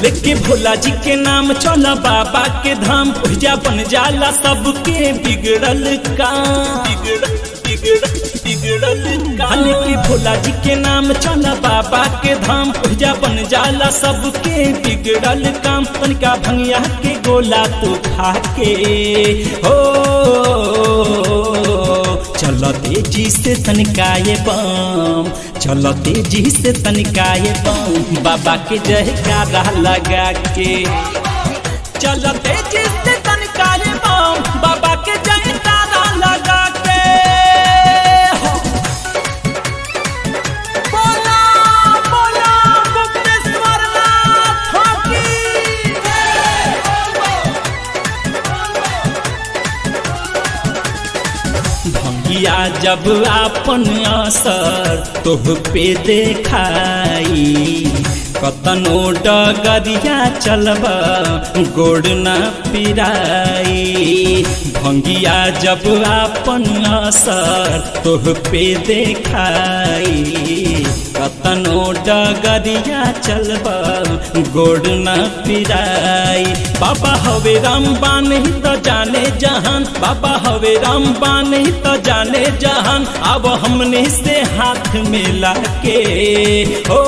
लेके भोला जी के नाम चला बाबा के धाम पूजा बन जाला सबके बिगड़ल काम बिगड़ल बिगड़ल बिगड़ल काम लेके भोला जी के नाम चला बाबा के धाम पूजा बन जाला सबके बिगड़ल काम तनिका भंगिया के गोला तो खा के हो चलो तेजी से तनिकाए बम चलो तेजी से तनिकाए बम बाबा के जयकारा लगा के चलो तेजी से तनिकाए बम बाबा के जयकारा लगा के हो। बोला बोला मुक्तेश्वर नाथ की भंगिया जब आपन असर तोह पे देखाई कतनो डगरिया चलब गोड़ न पिराई भंगिया जब आपन असर तोह पे देखाई कतनो डगरिया चलब गोड़ न पिराई बाबा हवे रामबान ही तो जाने जहान बाबा हवे रामबान ही तो जाने जहान अब हमने से हाथ मिला के ओ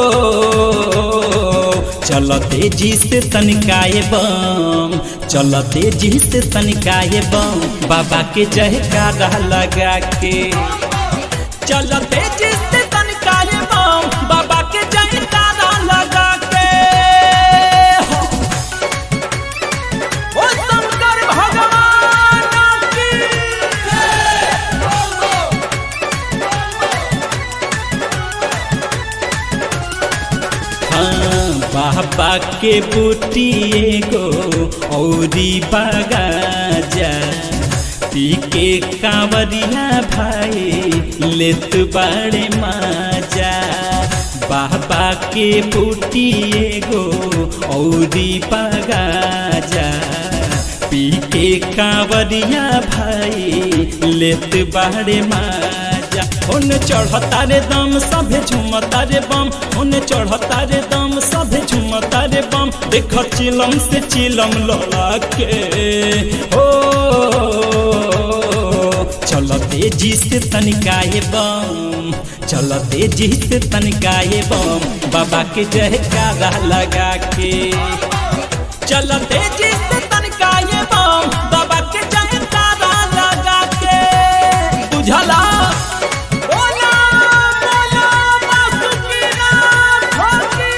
चल तेजी से तनिकाए बम चल तेजी से तनिकाए बम बाबा के जयकारा लगा के चल तेजी से तनिकाए बम बाबा के जयकारा लगा के हो। ओ शंकर भगवान की हाँ, बाबा के बूटी एगो औरी बगाजा पी के कांवरिया भाई लेत बड़े माजा बाबा के बूटी एगो औरी बगाजा पी के कांवरिया भाई लेत बड़े माजा ओने चढ़ता रे दम सभे झुमता रे बम ओने चढ़ता रे दम सभे झुमता रे बम देख चिलम से चिलम लड़ा के ओ चल तेजी से तनिकाए बम चल तेजी से तनिकाए बम बाबा के जयकारा लगा के चल तेजी से तनिकाए बम बाबा के जयकारा लगा के बुझला बोला बोला बासुकीनाथ की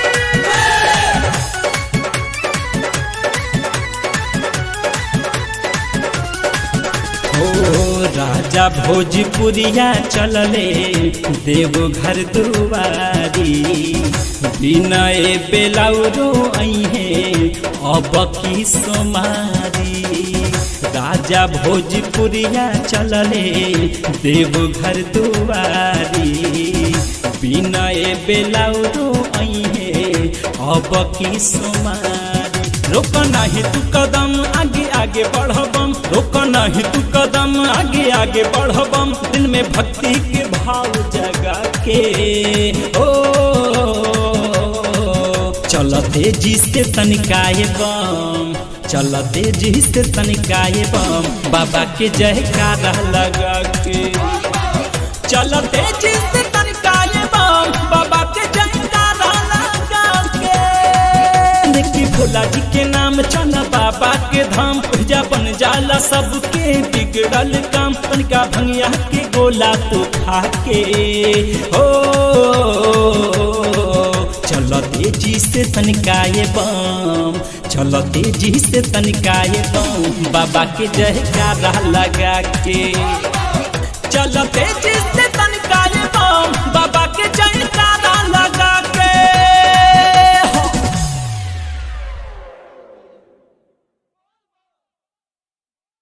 ओ राजा भोजपुरिया चलले देवघर दुआरी विनय बेलाउरो अहे अब की सोमारी राजा भोजपुरिया चलले देवघर दुआरी विनय बेलाउरो अहे अब की सोमारी रोक नहीं तू कदम आगे आगे बढ़बम रोक नहीं तू कदम आगे आगे बढ़बम दिल में भक्ति के भाव जगा के ओ चल तेजी से तनिकाए बम चल तेजी से तनिकाए बम बाबा के जयकारा लगा के चल तेजी से तनिकाए बम बाबा के जयकारा लगा के देखी भोला जी के नाम चला बाबा के धाम पूजा बन जाला सबके बिगड़ल काम तनिका भंगिया के गोला तो खा के हो चलो तेजी से तनिकाए बम चलो तेजी से तनिकाए बम बाबा के जयकारा लगा के चलो तेजी से